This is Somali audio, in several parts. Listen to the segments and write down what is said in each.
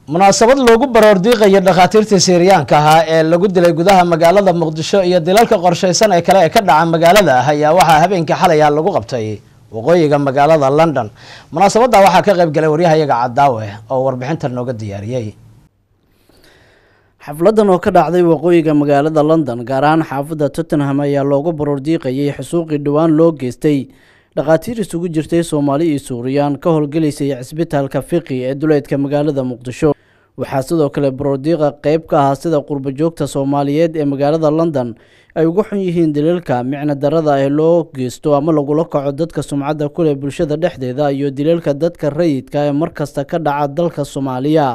munaasabad loogu baroordiiqayo dhakhaatiirta siiriyaanka ahaa ee lagu dilay gudaha magaalada muqdisho iyo dilalka qorshaysan ee kale ee ka dhaca magaalada ah ayaa waxaa habeenkii xalaya lagu qabtay waqooyiga magaalada london munaasabadda waxaa ka qayb galay waryahayaga cadaawe oo warbixintan nooga diyaariyey xafladan oo ka dhacday waqooyiga magaalada london gaar ahaan xaafadda tottenham ayaa loogu baroordiiqayay xusuuqii dhowaan loo geystay dhakhaatiir isugu jirtay soomaali iyo suuriyaan ka howlgelaysay cisbitaalka fiqi ee duleedka magaalada muqdisho waxaa sidoo kale baroordiiqa qeyb ka ahaa sida qurbajoogta soomaaliyeed ee magaalada london ay uga xun yihiin dilalka micno darada ee loo geysto ama lagula kaco dadka sumcadda kuleh bulshada dhexdeeda iyo dilalka dadka rayidka ee markasta ka dhaca dalka soomaaliya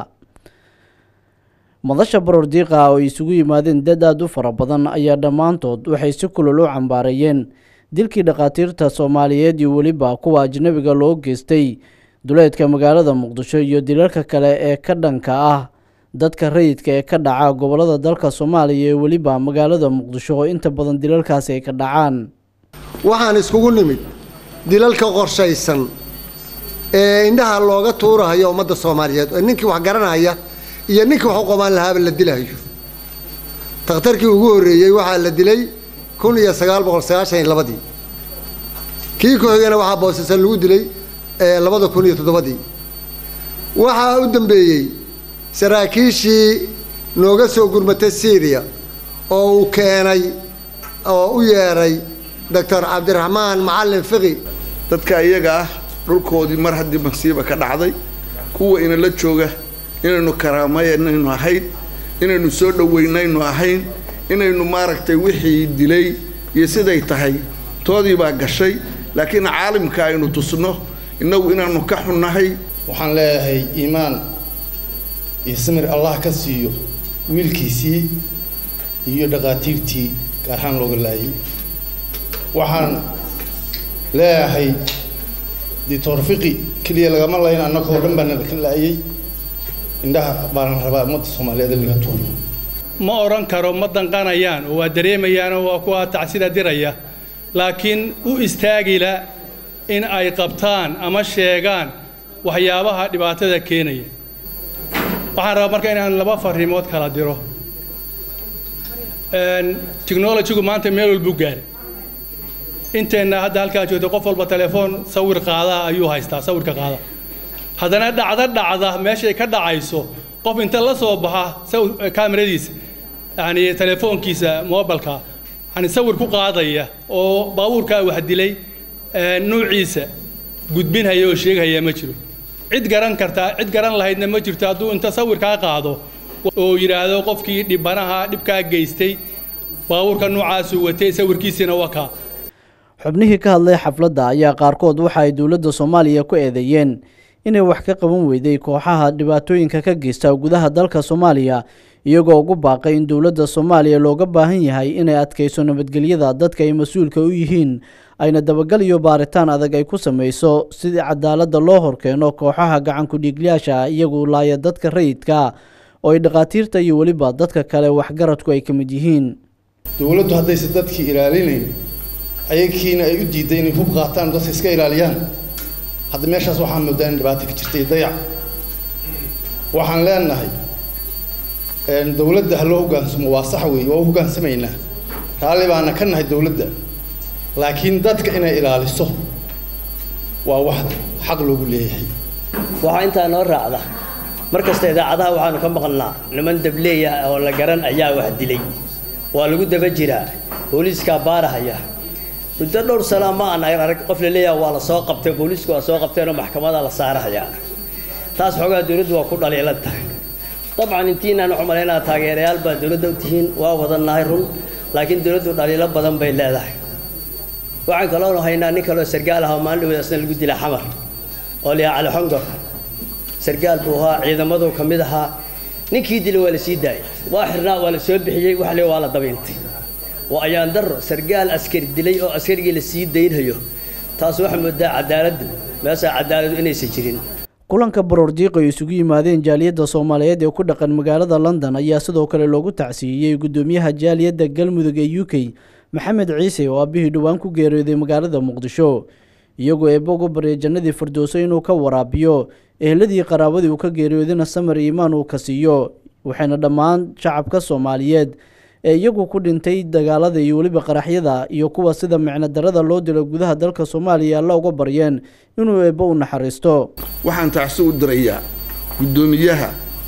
madasha baroordiiqa oo ay isugu yimaadeen dad aada u fara badan ayaa dhammaantood waxay si kulol u cambaareeyeen dilkii dhakhaatiirta soomaaliyeed iyo weliba kuwa ajnabiga loo geystay duleedka magaalada muqdisho iyo dilalka kale ee ka dhanka ah dadka rayidka ee ka dhaca gobolada dalka soomaaliya ee weliba magaalada muqdisho oo inta badan dilalkaasi ay ka dhacaan waxaan iskugu nimid dilalka qorshaysan ee indhaha looga tuurahayo ummadda soomaaliyeed oo ninkii wax garanaya iyo ninkii wax u qabaan lahaaba la dilahayo takhtarkii ugu horreeyey waxaa la dilay kun iyo sagaal boqol sagaashan iyo labadii kii ku xigana waxaa boosasa lagu dilay labada kun iyo toddobadii waxaa u dambeeyey saraakiishii nooga soo gurmatay syriya oo uu keenay oo u yeedhay doctor cabdiraxmaan macallin fiqi dadka iyaga ah dhulkoodii mar haddii masiiba ka dhacday kuwa inala jooga inaynu karaamayaynu ahayn inaynu soo dhoweynaynu ahayn inaynu maaragtay wixii dilay iyo siday tahay toodii baa gashay laakiin caalimka aynu tusno innagu inaanu ka xunnahay waxaan leeyahay iimaan iyo samir allah ka siiyo wiilkiisii iyo dhakhaatiirtii gaar ahaan looga laayay waxaan leeyahay dictor fiqi keliya lagama layn annagoo dhan baana ka laayay indhaha baana rabaa ummadda soomaaliyeed in laga tuuro ma odhan karo ma danqanayaan oo waa dareemayaan oo waa kuwa tacsida diraya laakiin u istaagila in ay qabtaan ama sheegaan waxyaabaha dhibaatada keenaya waxaan rabaa marka inaan laba fariimood kala diro technologygu maanta meel walbuu gaaray inteenna hadda halkaan joogta qof walba telefoon sawir qaadaha ayuu haystaa sawirka qaada haddana dhacdo dhacda meeshay ka dhacayso qof inta la soo baxa kaamiradiisa yani telefoonkiisa mobilka yani sawir ku qaadaya oo baabuurkaa wax dilay nuuciisa gudbinhaya oo sheegahaya ma jiro cid garan kartaa cid garan lahaydna ma jirto hadduu inta sawirkaa qaado oo yidhaahdo qofkii dhibanaha dhibkaa geystay baabuurka noocaasuu watay sawirkiisiina wakaa xubnihii ka hadlay xafladda ayaa qaarkood waxa ay dowladda soomaaliya ku eedeeyeen inay wax ka qaban weyday kooxaha dhibaatooyinka ka geysta gudaha dalka soomaaliya iyagoo ugu baaqay in dowladda soomaaliya looga baahan yahay inay adkayso nabadgelyada dadka ay mas-uulka u yihiin ayna dabagal iyo baaritaan adag ay ku samayso sidii cadaaladda loo horkeeno kooxaha gacankudhiiglayaasha iyagu laaya dadka rayidka oo ay dhakhaatiirta iyo weliba dadka kale waxgaradku ay ka mid yihiin dowladdu haddayse dadkii ilaalinayn ayagiina ay u diiday inay hub qaataan dadka iska ilaaliyaan hadda meeshaas waxaan moodaa in dhibaato ka jirtay dayac waxaan leenahay dowladda ha loo hoggaansamo waa sax weeye waa u hoggaansamaynaa raalli baana ka nahay dowladda laakiin dadka inay ilaaliso waa wax xaq loogu leeyahay waxaa intaa noo raacda mar kasta idaacadaha waxaanu ka maqalnaa niman dableeya oo la garan ayaa wax dilay waa lagu daba jiraa booliiskaa baarahaya muddo dhowr sana ma aan arag qof la leeyaha waa la soo qabtay booliisku waa soo qabteenoo maxkamada la saarahayaa taas xoogaa dowladdu waa ku dhaliilan tahay dabcan intiinaan waxu malaynaa taageerayaal baa dowladda u tihiin waa wadannahay run laakiin dowladdu dhaliilo badan bay leedahay waxaan kaloonu haynaa nin kaloo sargaal ah oo maalin dhaweed asna lagu dilaa xamar oo liyaa cali xongor sargaal buu ahaa ciidamadu ka mid ahaa ninkii dilay waa la sii daayay waa xirnaa waa la soo bixiyey wax le waa la dabiintay waa ayaan darro sargaal askari dilay oo askarigii la sii daynhayo taas waxaa moodaa cadaaladdu meeshaa cadaaladu inaysan jirin kulanka baroordiiq ay isugu yimaadeen jaaliyadda soomaaliyeed ee ku dhaqan magaalada london ayaa sidoo kale loogu tacsiiyey guddoomiyaha jaaliyadda galmudug ee u k maxamed ciise oo aabihii dhowaan ku geeriyooday magaalada muqdisho iyagoo eebba uga baryay jannadii firdowso inuu ka waraabiyo eheladii qaraabadii uu ka geeriyoodina samar iimaan uu ka siiyo waxayna dhammaan shacabka soomaaliyeed ee iyagu ku dhintay dagaalada iyo weliba qaraxyada iyo kuwa sida micno darada loo dilo gudaha dalka soomaaliya alla uga baryeen inuu eebbo u naxariisto waxaan tacsi u dirayaa guddoomiyaha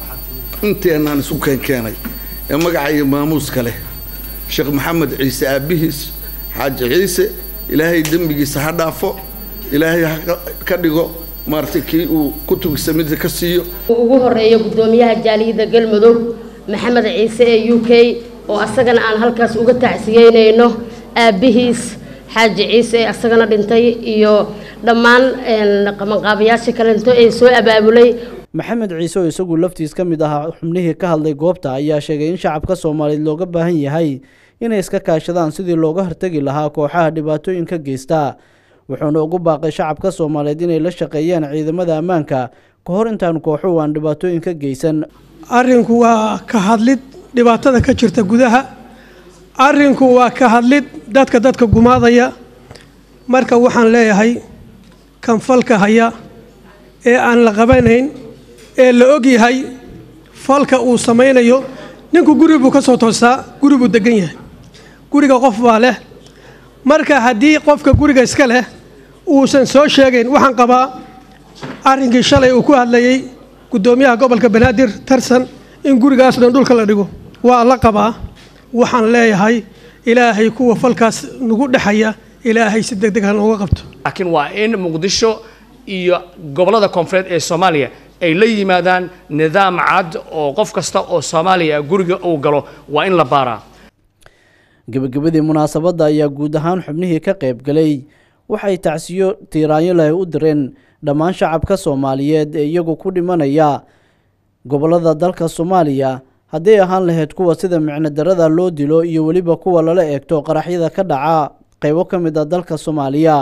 inteenaan isu keenkeenay ee magaca iyo maamuuska leh sheekh maxamed ciise aabbihiis xaaji ciise ilaahay dembigiisa ha dhaafo ilaahay ha ka dhigo maaragtay kii uu kutubkiisa midka ka siiyo ugu horeeya guddoomiyaha jaaliyadda galmudug maxamed ciise ee u k oo asagana aan halkaas uga tacsiyeynayno aabbihiis xaaji ciise ee asagana dhintay iyo dhammaan qabanqaabayaashii kalento ee soo abaabulay maxamed ciise oo isagu laftiis ka mid ahaa xubnihii ka hadlay goobta ayaa sheegay in shacabka soomaaliyeed looga baahan yahay inay iska kaashadaan sidii looga hortegi lahaa kooxaha dhibaatooyinka geysta wuxuuna ugu baaqay shacabka soomaaliyeed inay la shaqeeyaan ciidamada ammaanka ka hor intaan kooxuhu aan dhibaatooyinka geysan arrinku waa ka hadlid dhibaatada ka jirta gudaha arrinku waa ka hadlid dadka dadka gumaadaya marka waxaan leeyahay kan falka haya ee aan la qabanayn ee la og yahay falka uu samaynayo ninku guri buu ka soo toosaa guri buu degan yahay guriga qof baa leh marka haddii qofka guriga iska leh uusan soo sheegayn waxaan qabaa arrinkii shalay uu ku hadlayey guddoomiyaha gobolka banaadir tarsan in gurigaas dhan dhulka la dhigo waa la qabaa waxaan leeyahay ilaahay kuwa falkaas nagu dhexaya ilaahay si deg deg ha nooga qabto laakiin waa in muqdisho iyo gobollada koonfureed ee soomaaliya ay la yimaadaan nidaam cad oo qof kasta oo soomaaliya guriga uu galo waa in la baaraa gebagabadii munaasabadda ayaa guud ahaan xubnihii ka qayb galay waxay tacsiyo tiiraanyo leh u direen dhammaan shacabka soomaaliyeed ee iyagu ku dhimanaya gobollada dalka soomaaliya hadday ahaan lahayd kuwa sida micno darada loo dilo iyo weliba kuwa lala eegto qaraxyada ka dhaca qaybo ka mid a dalka soomaaliya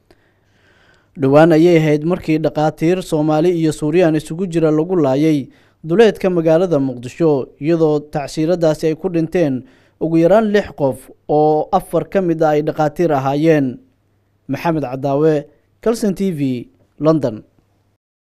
dhowaan ayay ahayd markii dhakhaatiir soomaali iyo suuriyaan isugu jira lagu laayay duleedka magaalada muqdisho iyadoo tacsiiradaasi ay ku dhinteen ugu yaraan lix qof oo afar ka mid a ay dhakhaatiir ahaayeen maxamed cadaawe calson t v london